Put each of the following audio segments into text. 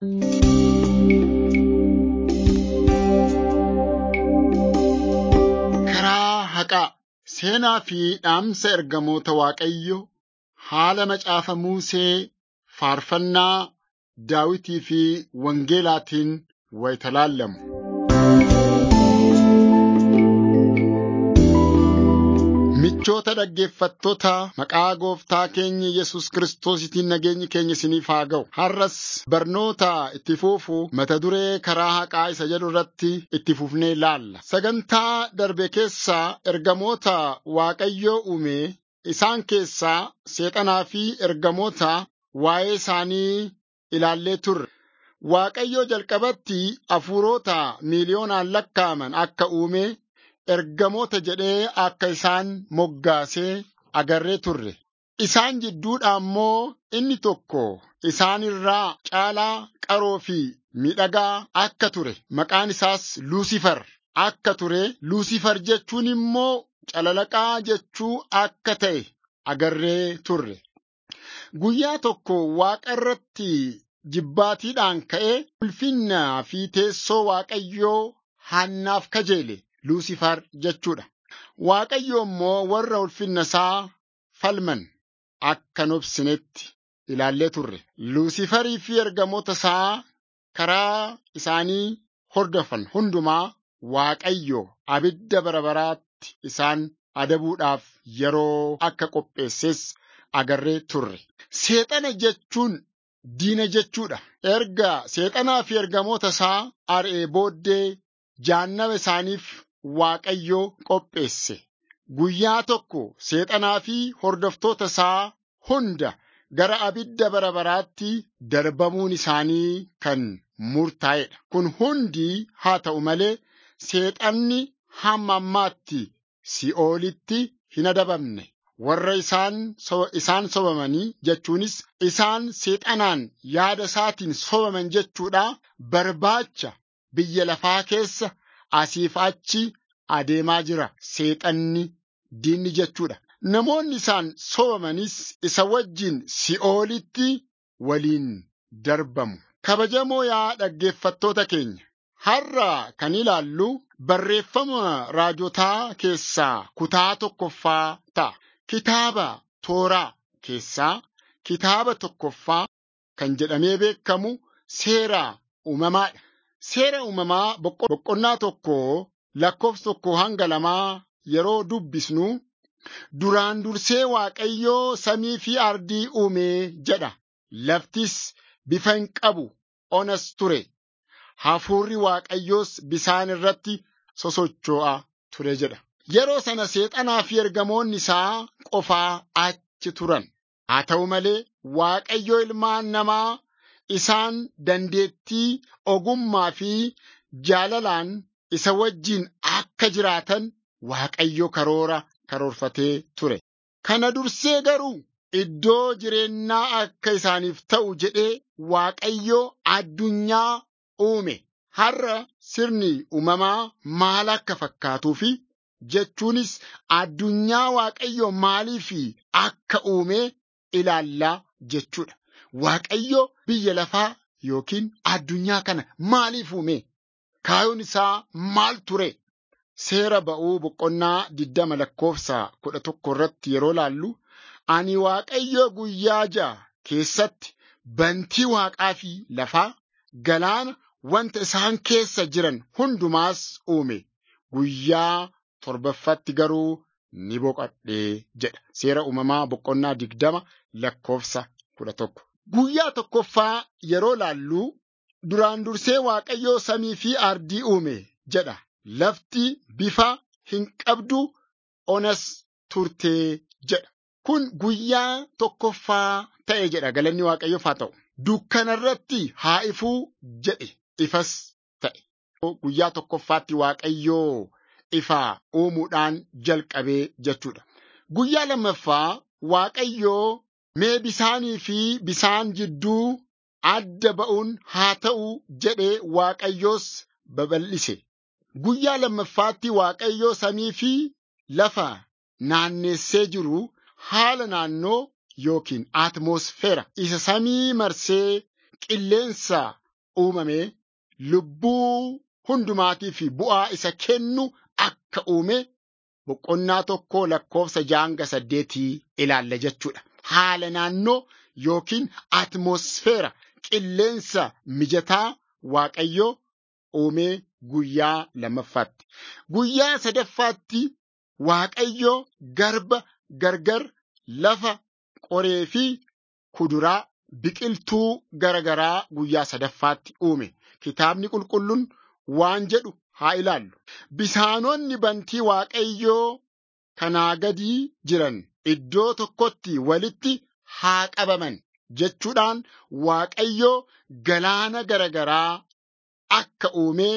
Karaa haqaa seenaa fi dhaamsa ergamoota Waaqayyo haala macaafa Musee faarfannaa Daawitii fi Wangeelaatiin wayita laallamu. Michoota dhaggeeffattoota maqaa gooftaa keenya Yesus Kiristoositiin nageenyi keenya isiniif haa ga'u. Har'as barnoota itti fuufu mata duree karaa haqaa isa jedhu irratti itti fufnee laalla. Sagantaa darbe keessaa ergamoota Waaqayyoo uume isaan keessaa seexanaa fi ergamoota waa'ee isaanii ilaallee turre. Waaqayyoo jalqabatti hafuurota miiliyoonaan lakkaa'aman akka uume ergamoota jedhee akka isaan moggaasee agarree turre. Isaan jidduudhaa immoo inni tokko isaan irraa caalaa qaroo fi miidhagaa akka ture. Maqaan isaas Luusifar akka ture. Luusifar jechuun immoo calalaqaa jechuu akka ta'e agarree turre. Guyyaa tokko waaqa irratti jibbaatiidhaan ka'ee ulfinnaa fi teessoo Waaqayyoo hannaaf kajeele. Luusifar jechuudha. Waaqayyo immoo warra ulfinna isaa falman akka hin obsinetti ilaallee turre. Luusifarii fi ergamoota isaa karaa isaanii hordofan hundumaa Waaqayyo abidda bara baraatti isaan adabuudhaaf yeroo akka qopheesses agarree turre. Seexana jechuun diina jechuudha. Erga seexanaa fi ergamoota isaa ari'ee booddee jahannama isaaniif Waaqayyo qopheesse. Guyyaa tokko seexanaa fi hordoftoota isaa hunda gara abidda bara baraatti darbamuun isaanii kan murtaa'edha. Kun hundi haa ta'u malee seexanni hamma ammaatti si'oolitti hin adabamne. Warra isaan isaan sobamanii jechuunis isaan seexanaan yaada isaatiin sobaman jechuudha barbaacha biyya lafaa keessa asiif achi adeemaa jira seexanni diinni jechuudha. Namoonni isaan sobamanis isa wajjin si'oolitti waliin darbamu. Kabajamoo yaa dhaggeeffattoota keenya. Har'a kan ilaallu barreeffama raajotaa keessaa kutaa tokkoffaa ta'a. Kitaaba tooraa keessaa kitaaba tokkoffaa kan jedhamee beekamu seera uumamaadha. Seera uumamaa boqonnaa tokko lakkoofsa tokko hanga lamaa yeroo dubbisnu duraan dursee Waaqayyoo samii fi ardii uumee jedha. Laftis bifa hin qabu onas ture. Hafuurri Waaqayyoos bisaan irratti sosocho'a ture jedha. Yeroo sana seexanaa fi ergamoonni isaa qofaa achi turan. Haa ta'u malee Waaqayyo ilmaan namaa isaan dandeettii ogummaa fi jaalalaan isa wajjin akka jiraatan Waaqayyo karoora karoorfatee ture. Kana dursee garuu iddoo jireenyaa akka isaaniif ta'u jedhee Waaqayyo addunyaa uume. Har'a sirni uumamaa maal akka fakkaatuu fi jechuunis addunyaa Waaqayyo maaliif akka uume ilaallaa jechuudha. Waaqayyo biyya lafaa yookiin addunyaa kana maaliif uume? Kaayyoon isaa maal ture? Seera ba'uu boqonnaa diddama lakkoofsa kudha tokko irratti yeroo laallu ani Waaqayyo guyyaa ja'a keessatti bantii waaqaa fi lafaa galaana wanta isaan keessa jiran hundumaas uume guyyaa torbaffatti garuu ni boqadhee jedha. Seera uumamaa boqonnaa digdama lakkoofsa kudha tokko. Guyyaa tokkoffaa yeroo laallu duraan dursee Waaqayyoo samii fi ardii uume jedha. Lafti bifa hin qabdu onas turtee jedha. Kun guyyaa tokkoffaa ta'e jedha galanni Waaqayyoof haa ta'u. Dukkana irratti haa ifuu jedhe ifas ta'e. Guyyaa tokkoffaatti Waaqayyoo ifa uumuudhaan jalqabee jechuudha. Guyyaa lammaffaa Waaqayyoo mee bisaanii fi bisaan jidduu adda ba'uun haa ta'u jedhee Waaqayyoos babal'ise. Guyyaa lammaffaatti Waaqayyoo samii fi lafa naannessee jiru haala naannoo yookiin atmosfeera isa samii marsee qilleensa uumame lubbuu hundumaatii fi bu'aa isa kennu akka uume boqonnaa tokko lakkoofsa jaanga saddeetii ilaalla jechuudha. Haala naannoo yookiin atmosfeera qilleensa mijataa Waaqayyo uumee guyyaa lammaffaatti. Guyyaa sadaffaatti Waaqayyo garba gargar lafa qoree fi kuduraa biqiltuu garagaraa guyyaa sadaffaatti uume. Kitaabni qulqulluun waan jedhu haa ilaallu. Bisaanonni bantii Waaqayyoo kanaa gadii jiran iddoo tokkotti walitti haa qabaman jechuudhaan Waaqayyoo galaana garagaraa akka uumee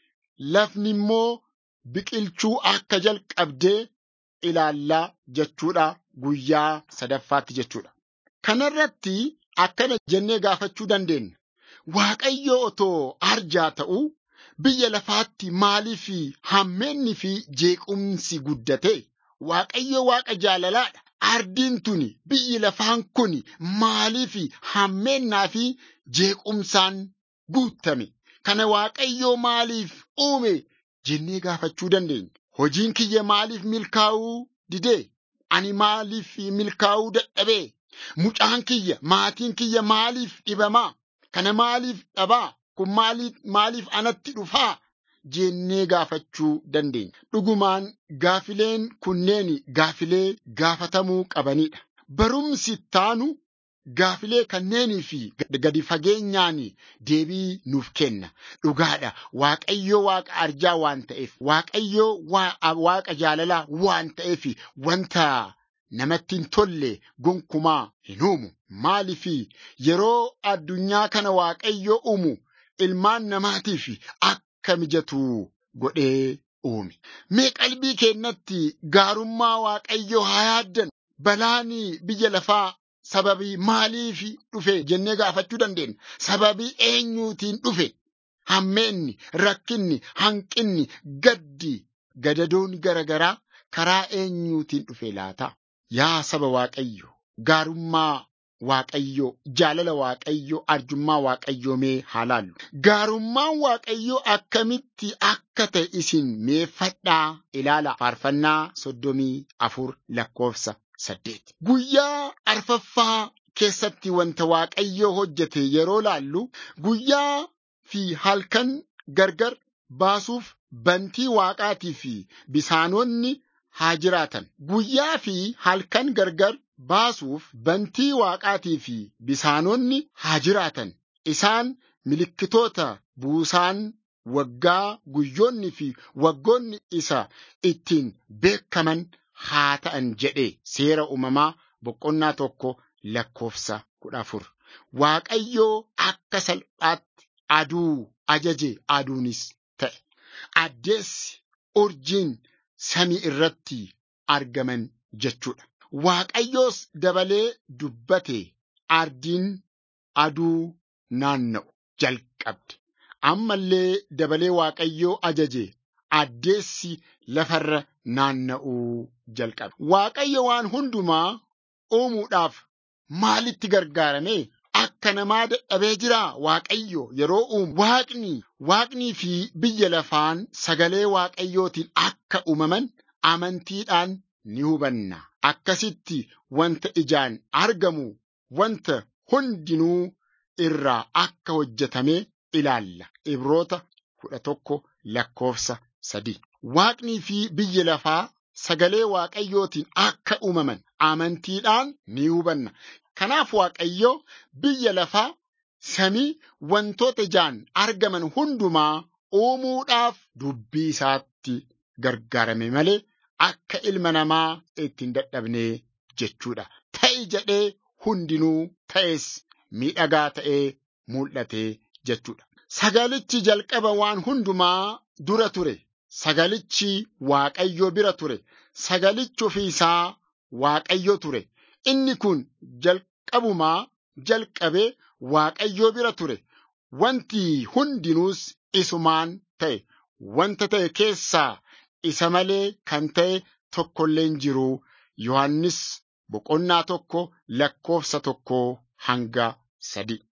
lafni immoo biqilchuu akka jalqabdee ilaallaa jechuudha guyyaa sadaffaatti jechuudha. Kanarratti akkana jennee gaafachuu dandeenya. Waaqayyo otoo arjaa ta'uu biyya lafaatti maaliif hammeenni fi jeequmsi guddate? Waaqayyo waaqa jaalalaadha. Ardiin tuni biyyi lafaan kun maaliif hammeennaa fi jeequmsaan guutame? Kana Waaqayyoo maaliif uume jennee gaafachuu dandeenya. Hojiin kiyya maaliif milkaa'uu didee? Ani maaliif milkaa'uu dadhabee? Mucaan kiyya, maatiin kiyya maaliif dhibamaa? Kana maaliif dhabaa? Kun maaliif, maaliif anatti dhufaa? Jennee gaafachuu dandeenya. Dhugumaan gaafileen kunneen gaafilee gaafatamuu qabanidha. Barumsi taanu gaafilee kanneenii fi gadi fageenyaan deebii nuuf kenna. Dhugaadha. Waaqayyo waaqa arjaa waan ta'eef, Waaqayyo waaqa jaalalaa waan ta'eef wanta namatti hin tolle gonkumaa hin uumu. Maaliif yeroo addunyaa kana Waaqayyo uumu ilmaan namaatiif akka mijatu godhee uume. Mee qalbii keenyatti gaarummaa Waaqayyo haa yaaddan. Balaan biyya lafaa sababii maaliif dhufe jennee gaafachuu dandeenya. Sababii eenyuutiin dhufe? Hammeenni, rakkinni, hanqinni, gaddi, gadadoon garagaraa karaa eenyuutiin dhufe laata? Yaa saba Waaqayyo, gaarummaa Waaqayyoo, jaalala Waaqayyoo, arjummaa Waaqayyoo mee haa laallu. Gaarummaan Waaqayyoo akkamitti akka ta'e isin meeffadhaa ilaala. Faarfannaa soddomii afur lakkoofsa saddeet. Guyyaa arfaffaa keessatti wanta Waaqayyoo hojjete yeroo laallu guyyaa fi halkan gargar baasuuf bantii Waaqaatii fi bisaanonni haa jiraatan. Guyyaa fi halkan gargar baasuuf bantii Waaqaatii fi bisaanonni haa jiraatan. Isaan milikkitoota buusaan waggaa guyyoonni fi waggoonni isa ittiin beekaman haa ta'an jedhe seera uumamaa boqonnaa tokko lakkoofsa kudha afur. Waaqayyoo akka salphaatti aduu ajaje aduunis ta'e. Addeessi urjiin samii irratti argaman jechuudha. Waaqayyoos dabalee dubbate ardiin aduu naanna'u jalqabde. Ammallee dabalee Waaqayyoo ajaje addeessi lafarra naanna'uu jalqabe. Waaqayyo waan hundumaa uumuudhaaf maalitti gargaarame? Akka namaa dadhabee jira Waaqayyo yeroo uumu. Waaqni, Waaqnii fi biyya lafaan sagalee Waaqayyootiin akka uumaman amantiidhaan ni hubanna. Akkasitti wanta ijaan argamu wanta hundinuu irraa akka hojjetame ilaalla. Ibroota kudha tokko lakkoofsa sadii. Waaqnii fi biyyi lafaa sagalee Waaqayyootiin akka uumaman amantiidhaan ni hubanna. Kanaaf Waaqayyo biyya lafaa samii wantoota ijaan argaman hundumaa uumuudhaaf dubbii isaatti gargaarame malee akka ilma namaa ittiin dadhabne jechuudha. Ta'i jedhee hundinuu ta'es miidhagaa ta'ee mul'ate jechuudha. Sagalichi jalqaba waan hundumaa dura ture. Sagalichi Waaqayyo bira ture. Sagalichi ofii isaa Waaqayyo ture. Inni kun jalqabumaa jalqabee Waaqayyo bira ture. Wanti hundinuus isumaan ta'e. Wanta ta'e keessaa isa malee kan ta'e tokkollee hin jiru. Yohannis boqonnaa tokko lakkoofsa tokko hanga sadi.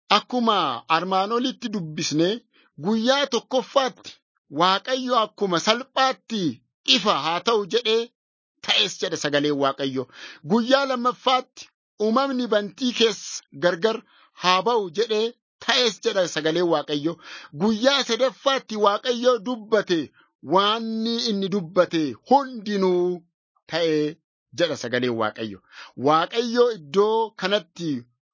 akkuma armaan olitti dubbisne guyyaa tokkoffaatti Waaqayyo akkuma salphaatti ifa haa ta'u jedhee ta'es jedha sagaleen Waaqayyo. Guyyaa lammaffaatti uumamni bantii keessa gargar haa ba'u jedhee ta'es jedha sagaleen Waaqayyo. Guyyaa sadaffaatti Waaqayyo dubbate waanni inni dubbate hundinuu ta'ee jedha sagaleen Waaqayyo. Waaqayyo iddoo kanatti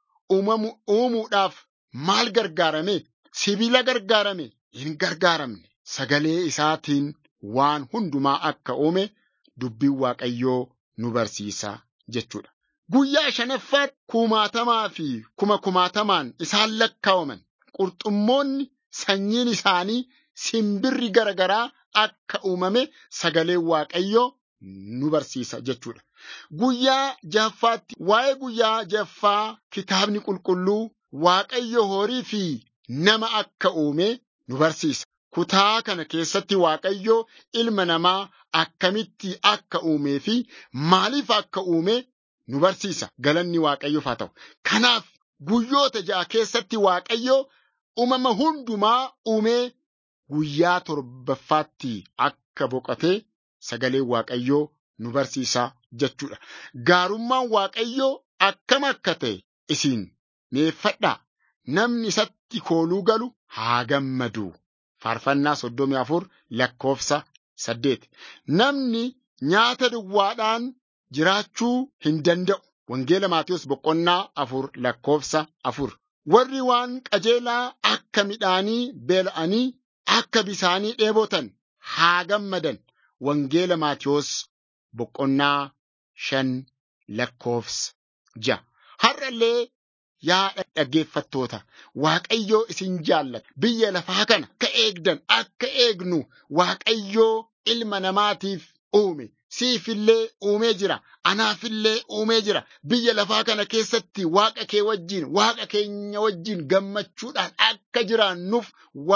uumuudhaaf maal gargaarame? Sibiila gargaarame? Hin gargaaramne. Sagalee isaatiin waan hundumaa akka uume dubbiin Waaqayyoo nu barsiisa jechuudha. Guyyaa shanaffaatti kumaatamaa fi kuma kumaatamaan isaan lakkaa'aman qurxummoonni sanyiin isaanii simbirri garagaraa akka uumame sagaleen Waaqayyoo nu barsiisa jechuudha. Guyyaa jahaffaatti waa'ee guyyaa jahaffaa kitaabni qulqulluu Waaqayyo horii fi nama akka uume nu barsiisa. Kutaa kana keessatti Waaqayyo ilma namaa akkamitti akka uumee fi maaliif akka uume nu barsiisa. Galanni Waaqayyoof haa ta'u. Kanaaf guyyoota ja'a keessatti Waaqayyo uumama hundumaa uumee guyyaa torbaffaatti akka boqotee sagaleen Waaqayyoo nu barsiisa jechuudha. Gaarummaan Waaqayyoo akkam akka ta'e isin meeffadhaa. Namni isatti kooluu galu haa gammadu. Faarfannaa soddomii afur lakkoofsa saddeet. Namni nyaata duwwaadhaan jiraachuu hin danda'u. Wangeela Maatiyus boqonnaa afur lakkoofsa afur. Warri waan qajeelaa akka midhaanii beela'anii akka bisaanii dheebotan haa gammadan. Wangeela Maatiyus boqonnaa shan lakkoofsa ja'a. Har'allee yaa dhaggeeffattoota Waaqayyoo isin jaallata biyya lafaa kana akka eegdan akka eegnu Waaqayyoo ilma namaatiif uume siifillee uumee jira anaafillee uumee jira biyya lafaa kana keessatti waaqa kee wajjin waaqa keenya wajjin gammachuudhaan akka jiraannuuf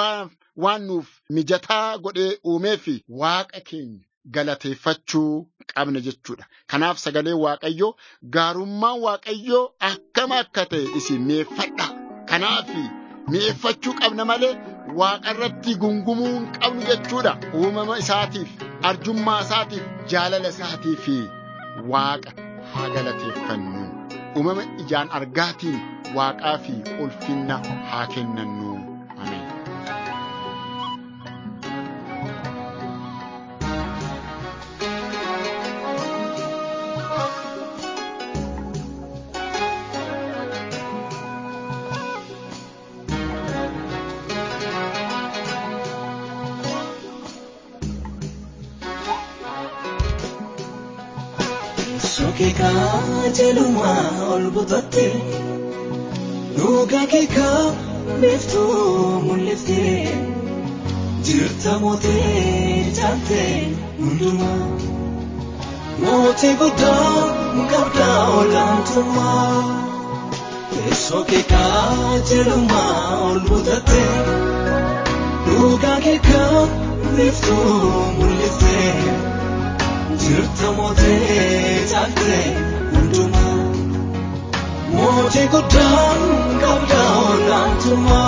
waan nuuf mijataa godhee uumee fi waaqa keenya galateeffachuu qabna jechuudha. Kanaaf sagalee Waaqayyoo gaarummaan Waaqayyoo akkam akka ta'e isin meeffadha. Kanaaf mi'eeffachuu qabna malee waaqa irratti gungumuu hin qabnu jechuudha. Uumama isaatiif, arjummaa isaatiif, jaalala isaatiif waaqa haa galateeffannu. Uumama ijaan argaatiin waaqaa fi ulfinna haa kennannu. Ameen. Sokeekaa jelumaa ol butatte dhugaa keekaa beektuu mul'ifte jirta mootee jaatte hundumaa mootii guddaa qabdaa olaantummaa teessoo keekaa jelumaa ol butatte dhugaa keekaa beektuu mul'ifte. jirta mootee jaatte hundumaa mootii guddaan qabda olaantummaa